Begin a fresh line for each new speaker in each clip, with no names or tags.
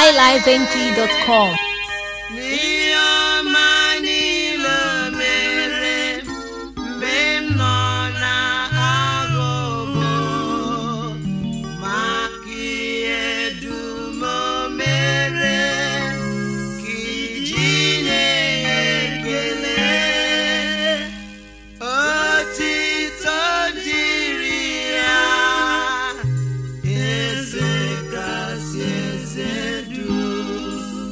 highlifeng.com.
n'ihe ọma niile o mere mgbe m nọ n'aghụghọ maka ihe dum o mere ka iji nye ya ekele otito dịrị ya eze kasị eze dum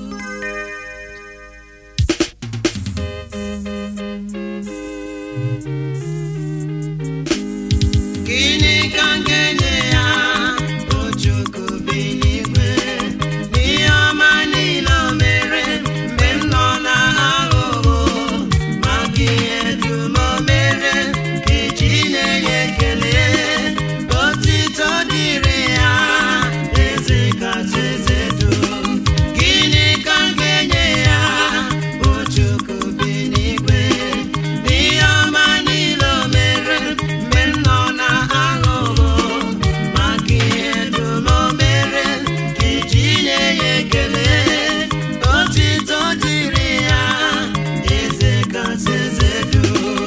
Gịnị ka m ga-enye ya Ojoko bi n'igwe n'ihe ọma niile o mere mgbe m nọ n'aghụghọ maka ihe dum o mere iji nye ya ekele otito dịrị ya eze kacha eze dum gịnị ka m ga-enye ya Ojoko bi n'igwe n'ihe ọma niile o mere mgbe m nọ n'aghụghọ maka ihe dum o mere iji nye ya ekele otito dịrị ya eze kasị eze dum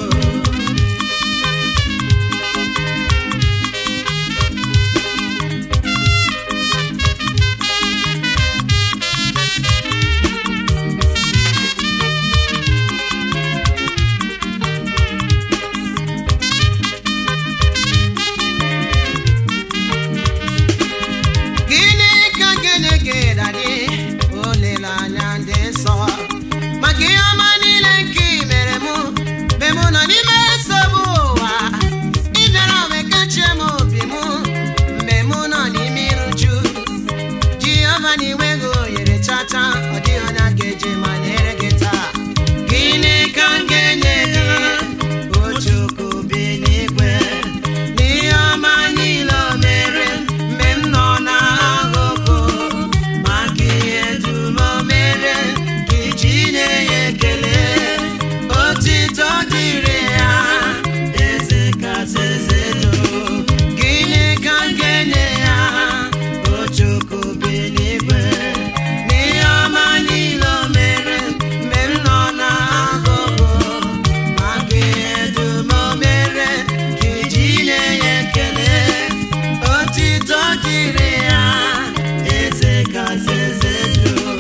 gịnị ka gịnị ga-edadị olileanya dị nsọ maka ihe ọma niile nke ị mere mụ mgbe mụ nọ n'ime nsogbu ụwa ị bịara wee kachie m obi mụ mgbe mụ nọ n'ime iruju jehova na inweghị ohere chata ọ dịghị onye a ga-eji ma nyere gị taa gịnị ka m ga-enye gị ojoko bi n'igwe n'ihe ọma niile o mere mgbe m nọ n'aghụghọ maka ihe dum o mere ka iji nye ya ekele otito dịrị ya eze kasị eze dum gịnị ka m ga-enye ya ojoko bi n'igwe n'ihe ọma niile o mere mgbe m nọ n'aghụghọ maka ihe dum o mere ka iji nye ya ekele otito dịrị ya eze kasị eze dum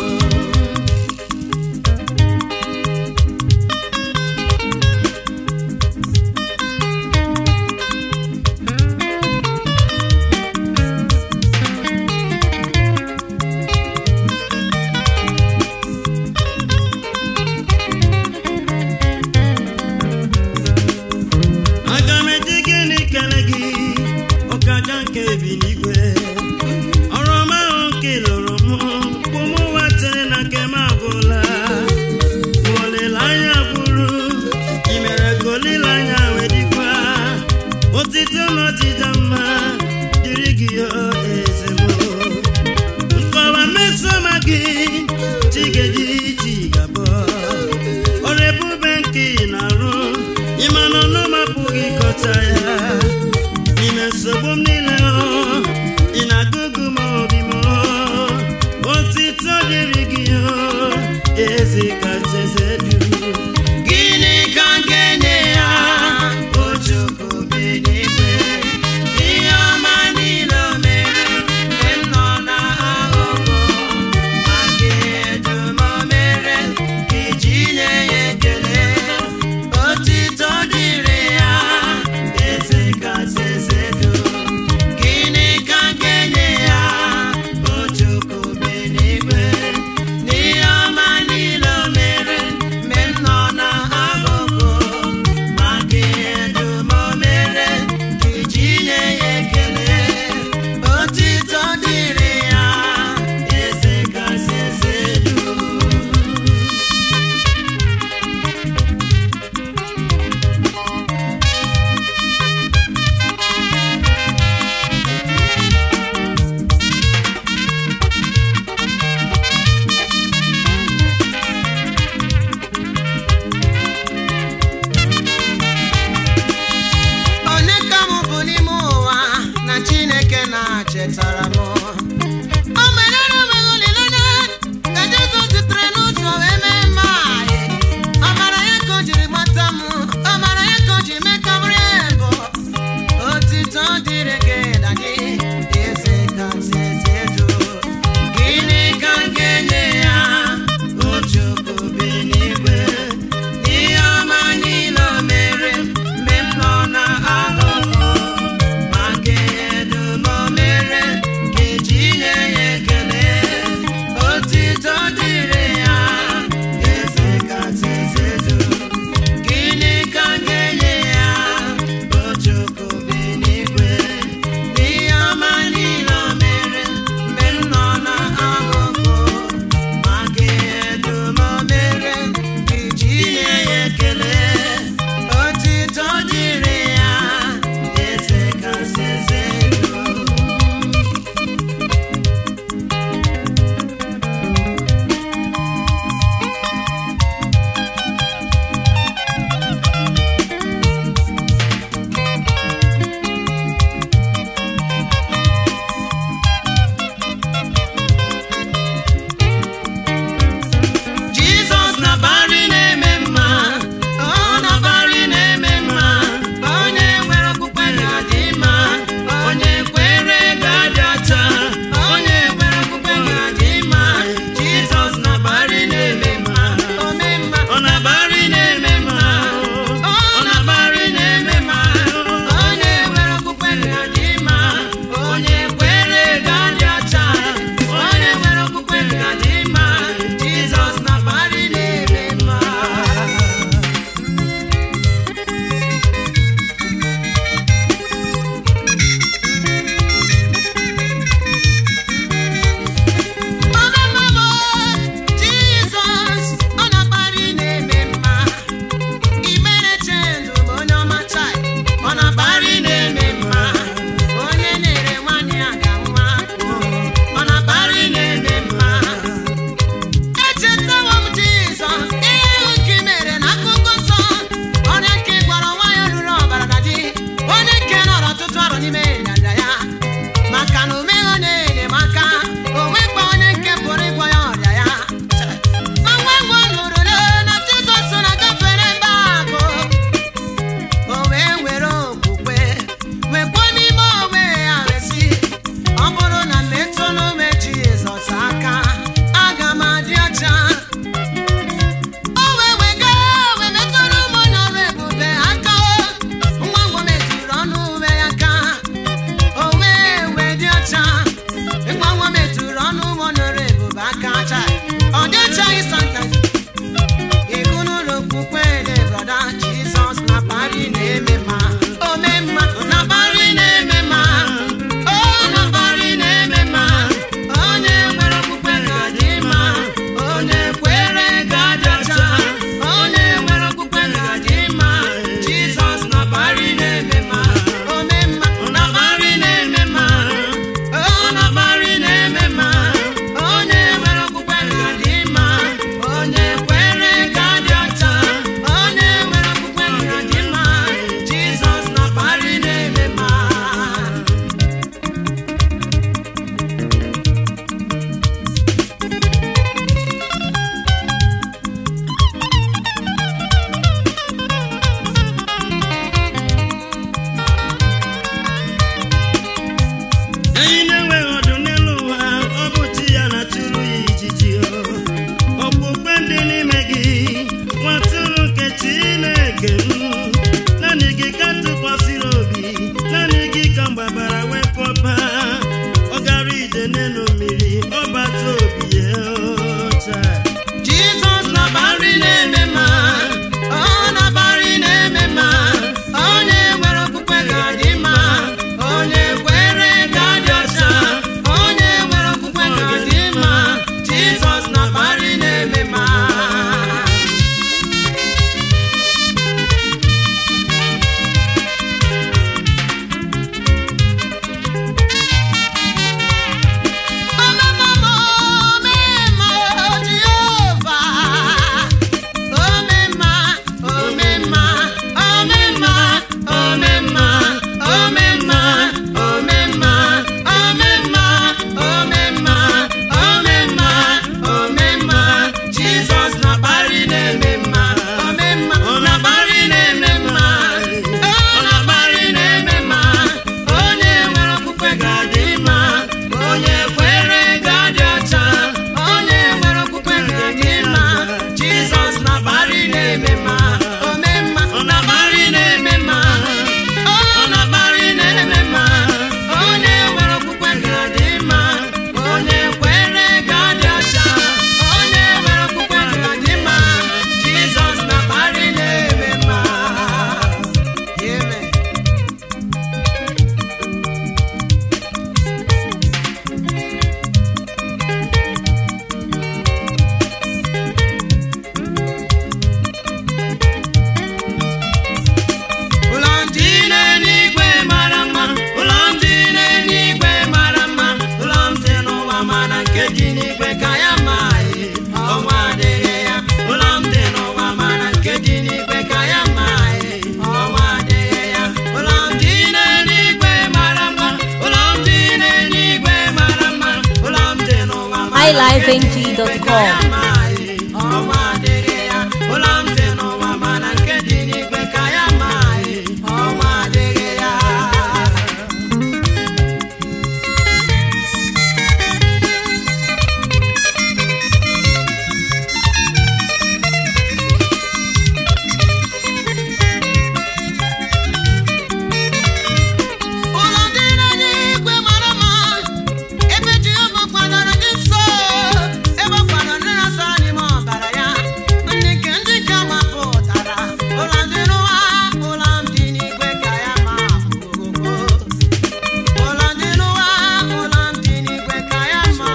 aga m eji gịnị kele gị ọkaja nke bi n'igwe ọrụ ọma ahụ nke ị lụrụ m mkpụ m wetara na nke m agwụla ma olileanya gwụrụ ị mere ka olileanya wee dịkwa otito na ọdịda mma dịrị gị o eze m nkọwa mesoma gị chigeji chigabọ ọrụ ebube nke ị na-arụ ịma na ọnụ m apụghị ịkọta ya n'ime nsogbu m niile ọ, ị na-agụgụ m obi m ọ. otito dịrị gị o eze kacha eze dum
Gịnị ka m ga-enye ya ojoko bi n'igwe ihe ọma niile o mere mgbe m nọ n'aghụghọ maka ihe dum o
highlifeng.com
ọnwa adịghị ya ụlọ m dị n'ụwa mana nke dị n'igwe ka ya maghị ọnwa adịghị ya ụlọ dị n'eluigwe mara mma ebe Jehova kwadoro gị nsọ ebe ọ kwadoro ndị na-asọ n'ime ọbara ya ndị nke ndị nke mapụtara ụlọ dị n'ụwa ụlọ dị n'igwe ka ya ma ogogo ụlọ dị n'ụwa ụlọ dị n'igwe ka ya ma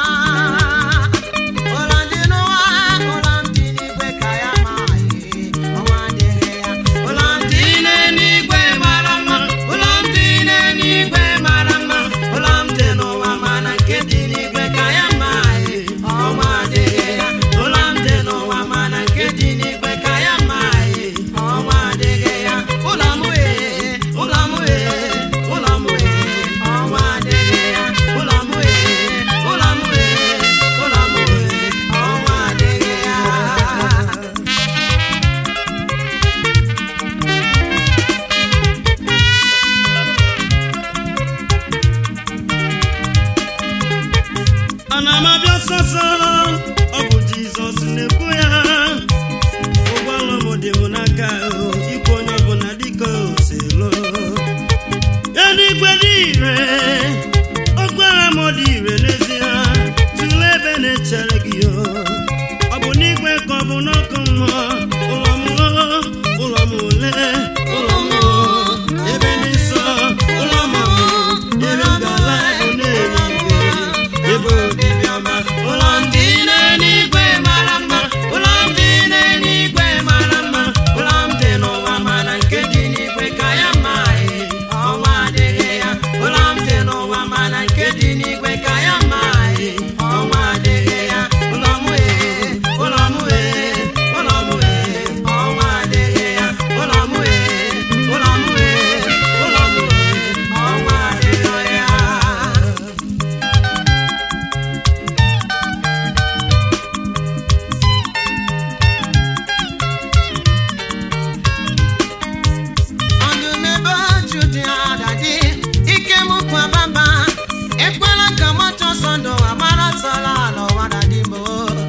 ụlọ dị n'ụwa ụlọ dị n'igwe ka ya ma ọnwa adịghị ya ụlọ dị n'eluigwe mara mma ụlọ dị n'eluigwe mara mma ụlọ m dị n'ụwa mana nke dị n'igwe ka ya ma ọnwa adịghị ya ụlọ m dị n'ụwa mana nke dị n'igwe ka ya ma ọnwa adịghị ya ụlọ m ee ụlọ m ee ụlọ m ee ọnwa adịghị ya ụlọ m ee ụlọ m ee ụlọ m ee ọnwa adịghị ya
ana m abịa sọsọ ọ bụ jizọs na-ekwu ya ụgbọala m dị m n'aka o, ikwu onye ọbụla dịka oselo eluigwe dị ire okpara m dị ire n'ezie tụlee ebe na-echere gị o ọ bụ n'igwe ka ọ bụ n'ọkụ mmụọ ụlọ m o, ụlọ m ole ụlọ m o, ebe dị nsọ ụlọ m o, ebe ngala bụ n'eluigwe ebe obibi ọma
ụlọ ndị n'eluigwe mara mma ụlọ ndị n'eluigwe mara mma ụlọ m dị n'ụwa mana nke dị n'igwe ka ya ma ọnwa adịghị ya ụlọ m dị n'ụwa mana nke dị n'igwe ka ya ma ọnwa adịghị ya ụlọ m ee ụlọ m ee ụlọ m ee ọnwa adịghị ya ụlọ m ee ụlọ m ee ụlọ m ee ọnwa adịghị ya ọdụm ebe ọchụ dị adadị ike m kwa bamba ekwela ka mọtọ ọsọ ndụ agbara ọsọla ala ụwa dadị bụ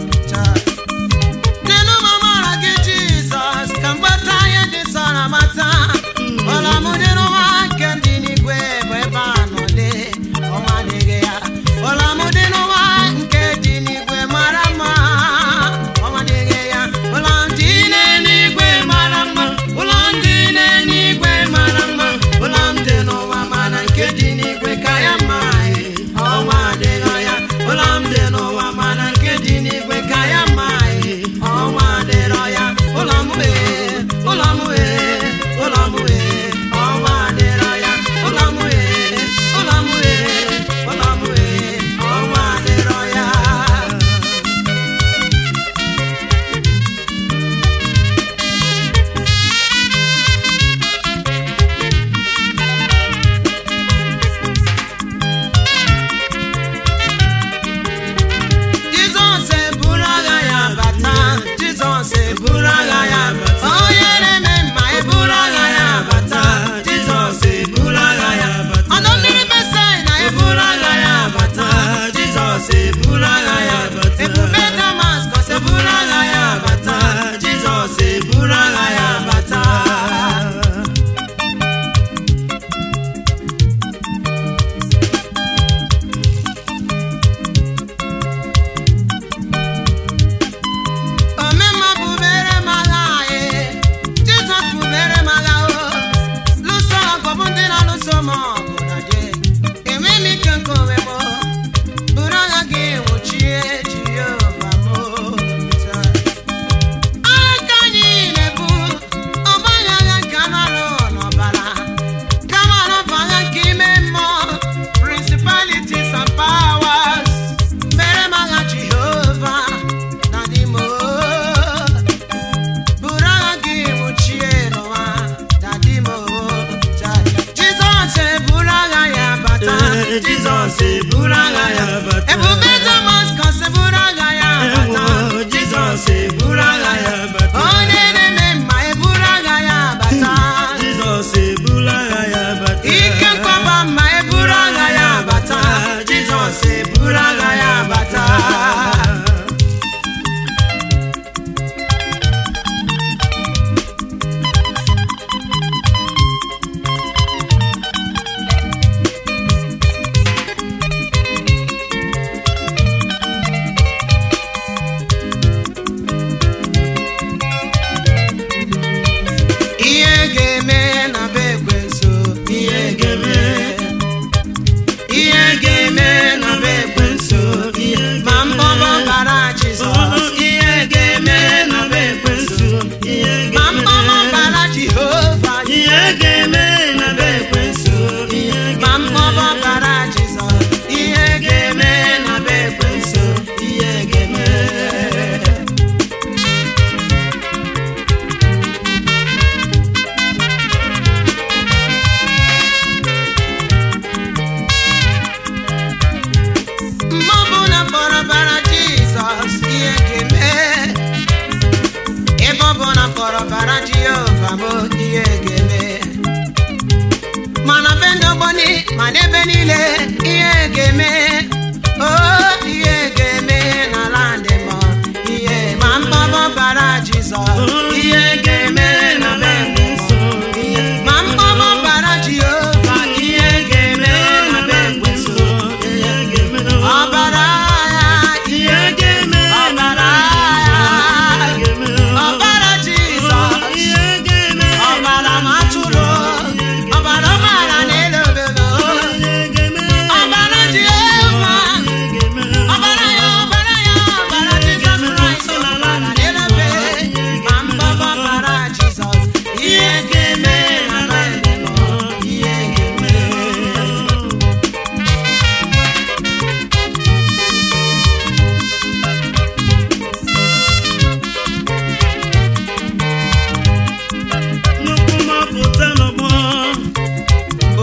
n'elu ma mara gị jizọs ka mgbata ihe dị sọrọ mata ọla m dị n'ụwa nke dị n'igwe bụ ebe a nọ dị ọnwa adịghị ya ọla m dị n'ụwa nke dị n'igwe mara mma ọnwa adịghị ya ụlọ ndị n'eluigwe mara mma ụlọ ndị n'eluigwe mara mma ụlọ m dị n'ụwa mana nke dị n'igwe ka ya mma ọnwa adịghị ya ụlọ m dị n'ụwa mana nke dị n'igwe ka ya mma ọnwa adịrọ ya ụlọ m ee ụlọ m ee ụlọ m ee ọnwa adịrọ ya ụlọ m ee ụlọ m ee ụlọ m ee ọnwa adịrọ ya Jizọs eburu agha ya bata Jizọs eburu agha ya bata onye na-eme mma eburu agha ya bata Jizọs eburu agha ya bata ọdọ mmiri Besaida eburu agha ya bata Jizọs eburu agha ya bata ebube Damaskọs eburu agha ya bata Jizọs eburu agha ya bata omemma bubere m agha anyị jizọs bubere m agha o lụso ọgụ bụ ndị na-alụso m ọgụ na je enwe m ike nke onwe m buru agha gị nwụchie jehova m agha ka anyị na-ebu ọgbaghị agha nke anụ arụ n'ọbara kama na ọ bụ agha nke ime mmụọ principalities and powers mere m agha jehova na dị m buru agha gị nwụchie n'ụwa na dị m jizọs eburu agha ya bata
Ee, Jizọs eburu agha ya bata.
ebube damaskọs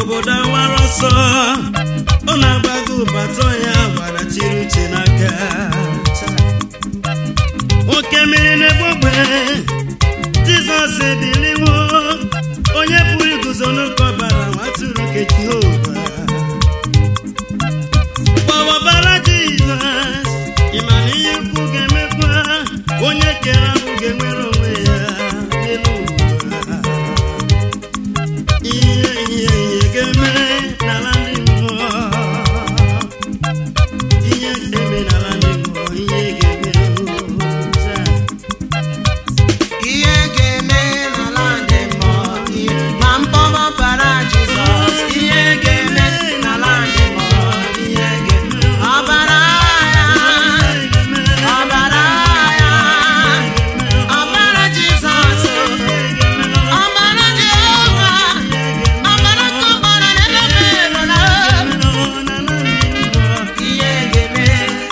obodo awara ọsọ ọ na-agbago ụbatọ ya gbarachiri uche n'aka oke mmiri na-egbogbe jizọs ebiliwo onye pụrụ iguzo n'oke ọbara nwatụrụ nke jehova gbawabara jizọs ịma na ihe ukwu ga-emekwa onye kere ahụ ga-enwere onwe ya n'elu ụwa ihe ihe ihe ga-eme n'ala ndị mmụọ ihe ga-eme n'ala ndị mmụọ ihe ga-eme taa
ihe ga-eme n'ala ndị mmụọ ihe ma mkpọrọ bara Jizọs ihe ga-eme n'ala ndị mmụọ ihe ga-eme ọbara ya ọbara ya ọbara Jizọs ọbara Jehova ọbara ka ọbara na-edebe n'ụlọ ihe ga-eme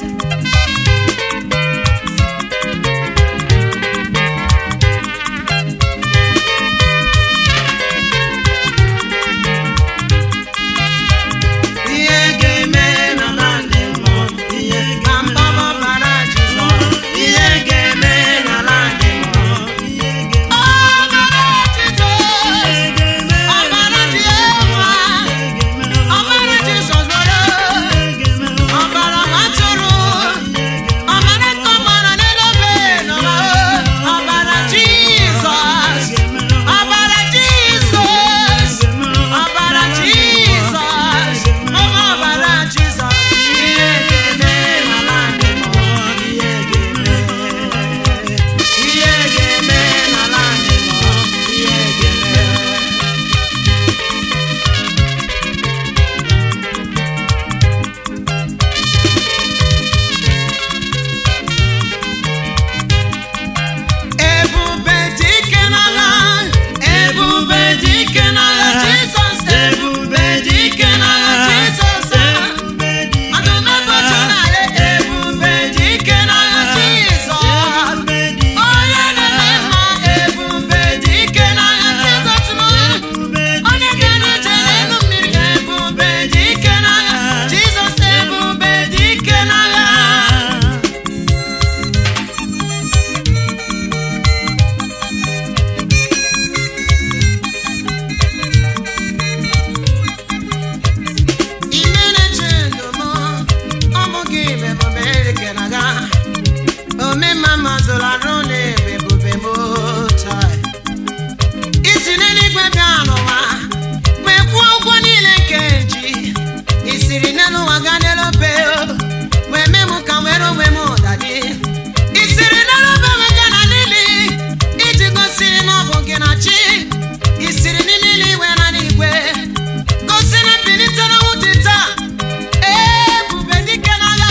ihe ga-eme n'ala ndị mmụọ ihe ma mkpọrọ bara Jizọs ihe ga-eme n'ala ndị mmụọ ọbara Jizọs ọbara Jehova ọbara Jizọs nwere ọbara nwatụrụ ọbara ka ọbara na-edobe n'ụwa ọbara Jizọs ọbara Jizọs ọbara Jizọs ọma ọbara Jizọs ihe ga-eme n'ala ndị mmụọ ihe ga-eme ihe ga-eme n'ala ndị mmụọ ihe ga-eme ebube dike n'agha ebube dike n'agha Jizọs ebube dike n'agha Jizọs ọdụmegbochi n'ala ebube dike n'agha Jizọs onye na-eme mma ebube dike n'agha Jizọs onye ga-eje n'elu mmiri ebube dike n'agha Jizọs ebube dike n'agha imere chindomo ọmụ gị bebube erikeraga omemma mazụrụ arụ na ebebube m taa isi n'eluigwe bịa n'ụwa wee kwụọ ụgwọ niile nke ji isiri n'elu ụwa gaa n'elu obe wee mee m ka nwere onwe m ụdadị isiri n'elu obe wee gaa na n'ili iji gosi na ọ bụ gị na chi isiri n'ili iwe na n'igwe gosi na mbilite n'ọnwụ dị taa ebube dike n'agha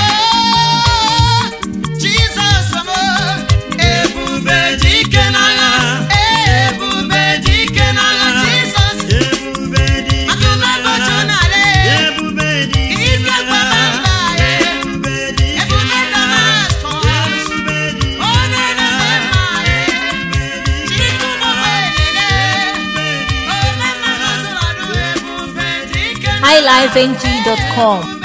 Jizọs m ebube dike n'agha ebube dike n'agha Jizọs
ebube dị
atụmegbochi n'ala
ebube dị
ike kpamamba ya
ebube dị
ebube Damaskọs
ebube dị
onye na-eme mma ya jiri ụmụ elele ome mma mazụrụ arụ ebube dike n'agha
highlifeng.com